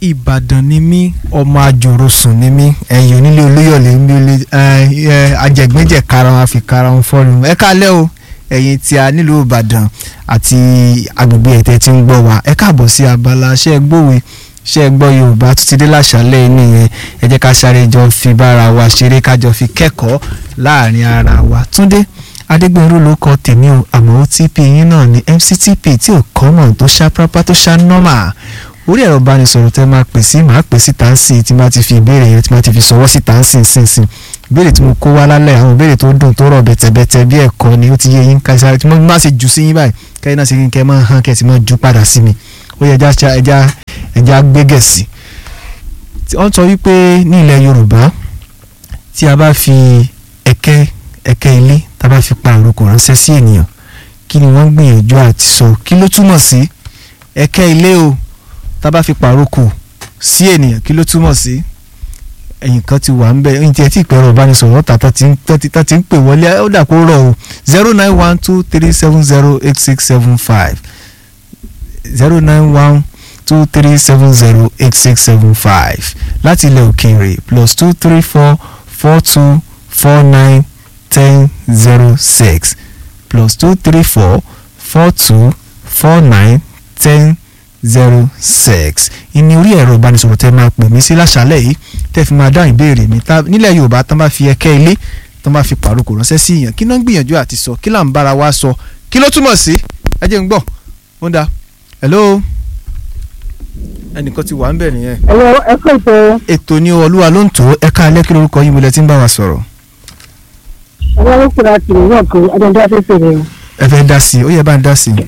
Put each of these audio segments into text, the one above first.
ìbàdàn ni mí ọmọ àjòròsùn ni mí ẹ̀yìn onílé olóyọ̀lé ń bí olè ajẹ̀gbẹ́jẹ̀ karahun àfi karahun fọ́ọ̀rùn ẹ káalẹ́ o ẹ̀yin tí a nílùú ìbàdàn àti agbègbè ẹ̀tẹ̀ tí ń gbọ́ wa ẹ káàbọ̀ sí abala ṣé ẹ gbòwe ṣé ẹ gbọ́ yorùbá tó ti dé láṣálẹ́ nìyẹn ẹ jẹ́ ká sáré jọ fi bára wa ṣeré ká jọ fi kẹ́kọ̀ọ́ láàrin ara wa túndé adégbèrú ló kọ tèmi o àmọ́ otp yín náà ni mctp tí ò kọ́mọ̀ tó ṣá pápá tó ṣá nọ́mà orí ẹ̀rọ ìbánisọ̀rọ̀ tẹ́ máa pè sí máa pè sí tàǹsì tí máa ti fi ìbéèrè yẹn tí máa ti fi sọwọ́ sí tàǹsì sínsìn ìbéèrè tí mo kó wá lálẹ́ àwọn ìbéèrè tó dùn tó rọ̀ bẹ̀tẹ̀bẹ̀tẹ̀ bí ẹ̀kọ́ ni ó ti yé yín ká sáré tí mo máa ṣe jù sí yín báyìí kẹ́yìn náà ṣe kí n kẹ́ máa hàn kẹ́ sì máa jù padà sí mi ó yẹ ẹja ẹja ẹja gbégẹ̀sì. wọ́n sọ wípé ní ilẹ̀ Yorùbá tí a bá fi ẹ̀kẹ́ ẹ̀kẹ́ ilé tá a bá fi pa àrokò ránṣẹ́ sí ènìyàn kí ni wọ́n gbìyànjú àti sọ kí ló túmọ̀ sí ẹ̀kẹ́ ilé o tá a bá fi pàrokò sí ènìyàn kí ló túmọ̀ sí ẹ̀yìn kan ti wà ń bẹ̀ ẹ̀yìn tí ẹ ti pẹ̀rọ ìbánisọ̀rọ̀ tàtà tí ń pè wọlé ó dà kó rọ̀ o zero nine one two three seven zero eight six seven five zero nine one two three seven zero eight six seven five láti ilẹ̀ òkèèrè plus two three four four two four nine ten zero six plus two three four four two four nine ten zero six ìní orí ẹ̀rọ ìbánisọ̀rọ̀ tẹ́ máa pè mí sí láṣálẹ̀ yìí tẹ́ fi máa dáhùn ìbéèrè mi nílẹ̀ yorùbá tán bá fi ẹ̀kẹ́ ilé tán bá fi pàrokò ránṣẹ́ sí ìyàn kí náà ń gbìyànjú àti sọ kí là ń bára wa sọ kí ló túmọ̀ sí ẹ jẹ́ ń gbọ́ ó ń da hello ẹnìkan ti wà ń bẹ̀ nìyẹn. ẹ̀rọ ẹ̀kọ́ ìtọ́ ètò ní olúwa ló ń tó ẹ̀ka alẹ́ kí lórúkọ yín mo lẹ ti ń bá wa sọ̀rọ̀ ẹ̀rọ ló kura tìrì náà kó adọ́dọ́ afẹ́fẹ́ rẹ̀. ẹ fẹ́ dá sí i ó yẹ bá ń dá sí i.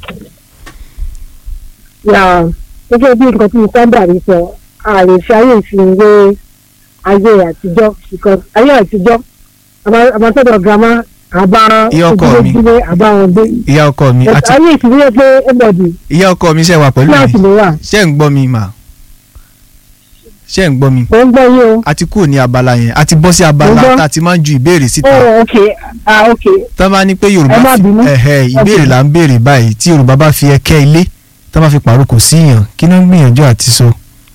yà gẹ́gẹ́ bí nǹkan tí mo sábà rí sọ a lè fi ayé ìfinwé ayé àtijọ́ because ayé àtijọ́ àbátọ́dọ̀ girama àbá Ìyá ọkọ mi. ojúlé àbá wọn gbé ìyá ọkọ mi àti ayé ìfinwé pé everybody ìyá ọkọ mi ṣe wà pẹ̀lú kíláàsì mi ló wà ṣé ń gbọ́ mi mà ṣé ń gbọ́ mi ó ń gbọ́ yín o. a ti kúrò ní abala yẹn a ti bọ́ sí Mo abala gbọ́. tá a ti máa ń ju ìbéèrè síta oh ok ah ok tá a bá ní pé Ẹ yorùbá má fi bínú. ẹ̀hẹ́ ìbéèrè Ok. là ń béèrè báyìí tí yorùbá bá fi ẹ̀kẹ́ ilé tá a bá fi pàrókò sí yàn kí ló ń gbìyànjú àti sọ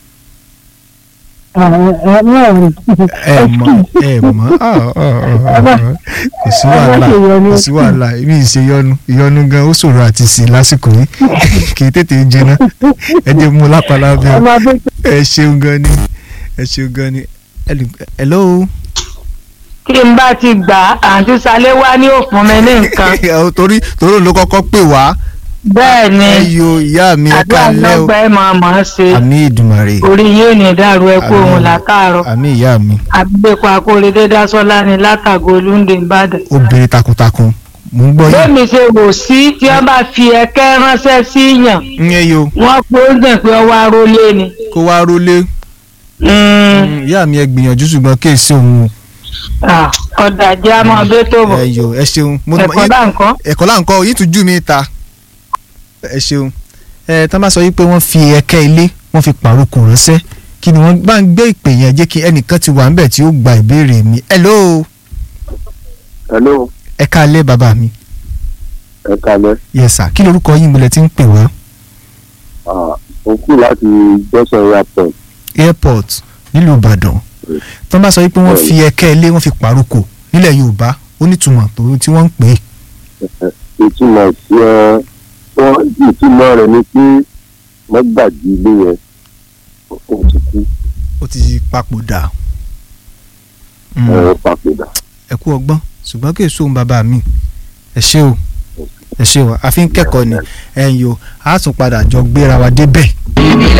ah ẹ ẹ náà ẹ mọ ẹ mọ ah, ah, ah, ah, ah. kò sí wàhálà ṣe ìyọnu. kò sí wàhálà èmi ì ṣe yọnu ìyọnu gan ó ṣòro àti sí lásìkò yìí kì í tètè jiná ẹ jẹ́ mú lápálá bẹ́ẹ̀ ọmọ abẹ́ ẹ ṣeun gan ni ẹ ṣeun gan ni Hello- hello. tí n bá ti gbà àǹtí Ṣaléwá ní òfun mi ní nǹkan torí torí òun ló kọ́kọ́ pè wá bẹ́ẹ̀ ni ẹ yo ìyá mi ẹ àdúrà kálẹ́ o lọ́gbà ẹ̀ máa mọ̀ ọ́ ṣe àmì ìdùmàrè orí yóò ní dàrú ẹ kú òun làkàrọ̀ àmì ìyá mi àgbẹ̀kọ akóredé dásọ́lá ni látàgò olúndé ìbàdàn. obìnrin takuntakun mò ń gbọ́ yín bẹ́ẹ̀ni ṣe wò sí tí wọ́n bá fi ẹ̀kẹ́ ránṣẹ́ sí yàn ń yẹ yo wọ́n pé ó dẹ̀ pé ọwọ́ arólé ni. kó wá rólé Mm, ìyá mi ẹ gbìyànjú ṣùgbọ́n kí èsì òun ah, ọ̀dà jẹ́ àmọ́ bẹ́ẹ̀ tó bọ̀ ẹ yo ẹ ṣeun mo ẹ̀kọ́ bá nǹkan. ẹ̀kọ́ là ń kọ́ yín tún jù mí ta ẹ ṣeun ẹ tá a bá sọ yìí pé wọ́n fi ẹ̀kẹ́ ilé wọ́n fi pàrókò ránṣẹ́ kí ni wọ́n bá ń gbé ìpè yẹn jẹ́ kí ẹnìkan ti wà ń bẹ̀ tí ó gba ìbéèrè mi hello hello ẹ káalẹ́ bàbá mi ẹ kalẹ yes sir kí lorúkọ yín mo lẹ ti ń pè wá mo kú láti jọsọ airport airport nílùú ìbàdàn tó bá sọ wípé wọ́n fi ẹ̀kẹ́ ilé wọ́n fi pàrókò nílẹ̀ yorùbá ó nítumọ̀ tó tí wọ́n ń pè é ìtumọ̀ sí ẹ wọ́n ìtumọ̀ rẹ̀ ni pé mọ́gbàjì ilé yẹn ó ti kú ó ti papòdà Mm, ẹ̀rọ papòdà. ẹ kú ọgbọ́n ṣùgbọ́n kì í sóhun bàbá mi ẹ ṣé o ẹ ṣé o àfi ń kẹ́kọ̀ọ́ ni ẹ̀yin o a tún padà jọ gbéra wa débẹ̀